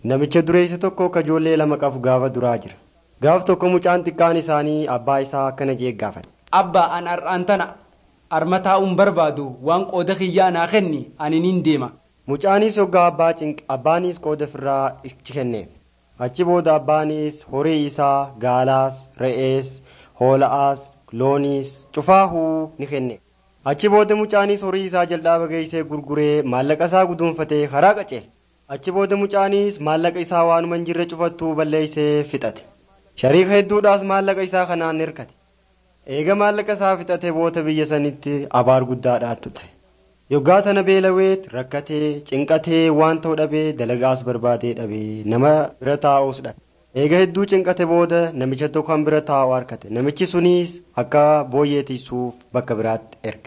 Namicha dureessa tokko kajoollee lama qabu gaafa duraa jira. Gaaf tokko mucaan xiqqaan isaanii abbaa isaa akkana jee gaafate. Abbaa an har'aan tana harma taa'uun barbaadu waan qooda kiyyaa naa kenni ani nin deema. Mucaanis hoggaa abbaa cinqe abbaanis qooda ofirraa ichi kenneef. Achi booda abbaanis horii isaa gaalaas, re'ees, hoola'aas, looniis, cufaahuu ni kenne. Achi booda mucaanis horii isaa jal'aaba geessee gurguree maallaqa isaa guduunfatee karaa qaceele. Achi booda mucaanis maallaqa isaa waanuma hin jirre cufattuu balleessee fixate. Shariika hedduudhaas maallaqa isaa kanaan hirkate. Eega maallaqa isaa fixate booda biyya sanitti abaar guddaadhaattu ta'e. Yoggaa tana beelaweet rakkatee cinqatee waan ta'u dhabee dalagaas barbaadee dhabee nama bira taa'uus dhabe. Eega hedduu cinqate booda namicha tokko kan bira taa'u harkate. Namichi sunis akka booyyee tiisuuf bakka biraatti erge.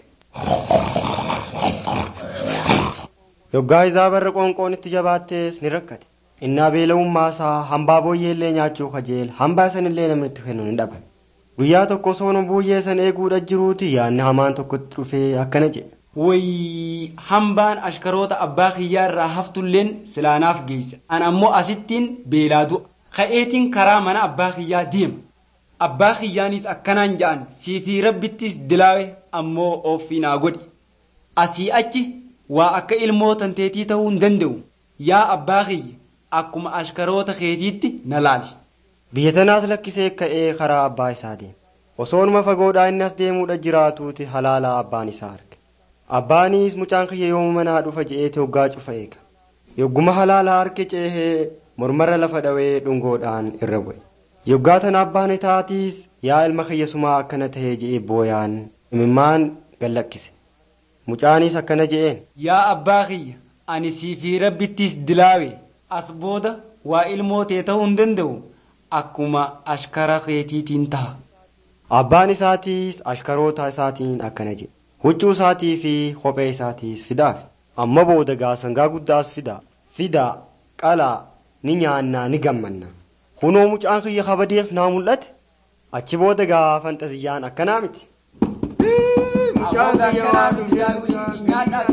Yoggaa isaa barra qoonqoon itti jabaattees ni rakkate. Innaa beela'ummaa isaa hambaa booyyee illee nyaachuu kajeela hambaa sanillee namni itti kennu ni dhaban. Guyyaa tokko soona booyyee san eeguudha jiruuti yaadni hamaan tokkotti dhufee akkana jedhe. Wayii hambaan ashkaroota abbaa kiyyaa irraa haftulleen silaanaaf geessa. An ammoo asittiin beelaa du'a. Ka'eetiin karaa mana abbaa kiyyaa deema. Abbaa kiyyaanis akkanaan ja'an siifii rabbittis dilaawe ammoo ofii naa godhi. Asii achi waa akka ilmoo tanteetii ta'uu hin danda'u. Yaa abbaa kiyya akkuma ashkaroota keetiitti na laali. Biyya tanaas lakkisee ka'ee karaa abbaa isaa deema. Osoonuma fagoodhaa inni as deemuudha jiraatuuti halaalaa abbaan isaa arge. Abbaanis mucaan kiyya yooma manaa dhufa je'eeti hoggaa cufa eega. Yogguma halaalaa harki ceehee mormarra lafa dhawee dhungoodhaan irra bu'e. Yoggaa tana abbaan itaatiis yaa ilma kiyya sumaa akkana tahee je'ee booyaan imimmaan gallakkise. Mucaanis akkana je'een. Yaa abbaa kiyya ani siifii rabbittis dilaawe as booda waa ilmoo tee ta'uu hin danda'u akkuma ashkara keetiitiin ta'a. Abbaan isaatiis ashkaroota isaatiin akkana jedhe. Huccuu isaatii fi kophee isaatiis fidaaf. Amma booda gaasangaa guddaas fidaa. Fidaa qalaa ni nyaannaa ni gammanna. Kunoo mucaan kiyya kabadees naa mul'ate. Achi booda gaa fantaziyyaan akkanaa miti. Mucaan kiyya waan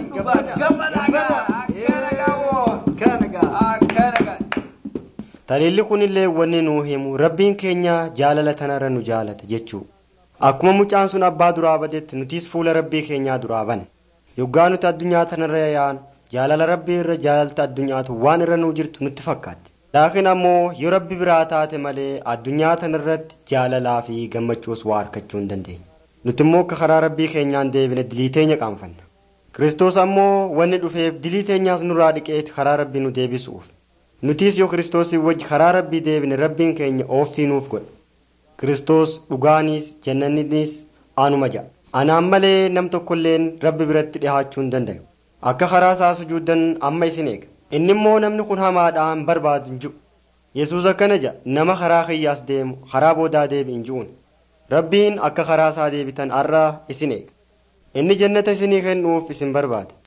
Taliilli kunillee wanni nuu himu rabbiin keenya jaalala tanarra nu jaalata jechuudha. Akkuma mucaan sun abbaa duraa badetti nutis fuula rabbii keenyaa duraa banne. Yoggaa nuti addunyaa tanarra yaa'an jaalala rabbii irra jaalalta addunyaatu waan irra nuu jirtu nutti fakkaatti. Laakiin ammoo yoo rabbi biraa taate malee addunyaa tanarratti jaalalaa fi gammachuus waa harkachuu hin dandeenye. Nuti immoo akka karaa rabbii keenyaan deebine dilii teenya qaanfanna. Kiristoos ammoo wanni dhufeef dilii teenyaas nurraa dhiqeeti karaa rabbii nu deebisuuf. Nutis yoo Kiristoosii wajji karaa rabbii deebine rabbiin keenya ooffii nuuf godha. Kiristoos dhugaanis jannaninis anuma ja'a. Anaan malee nam tokkolleen rabbi biratti dhihaachuu hin danda'u. Akka karaa isaa sujuuddan amma isin eega. Inni immoo namni kun hamaadhaan barbaadu hin jiru. Yesuus akkana ja'a nama karaa kiyyaas deemu karaa boodaa deebi hin ji'uun. Rabbiin akka karaa isaa deebitan har'a isin eega. Inni jannata isinii kennuuf isin barbaada.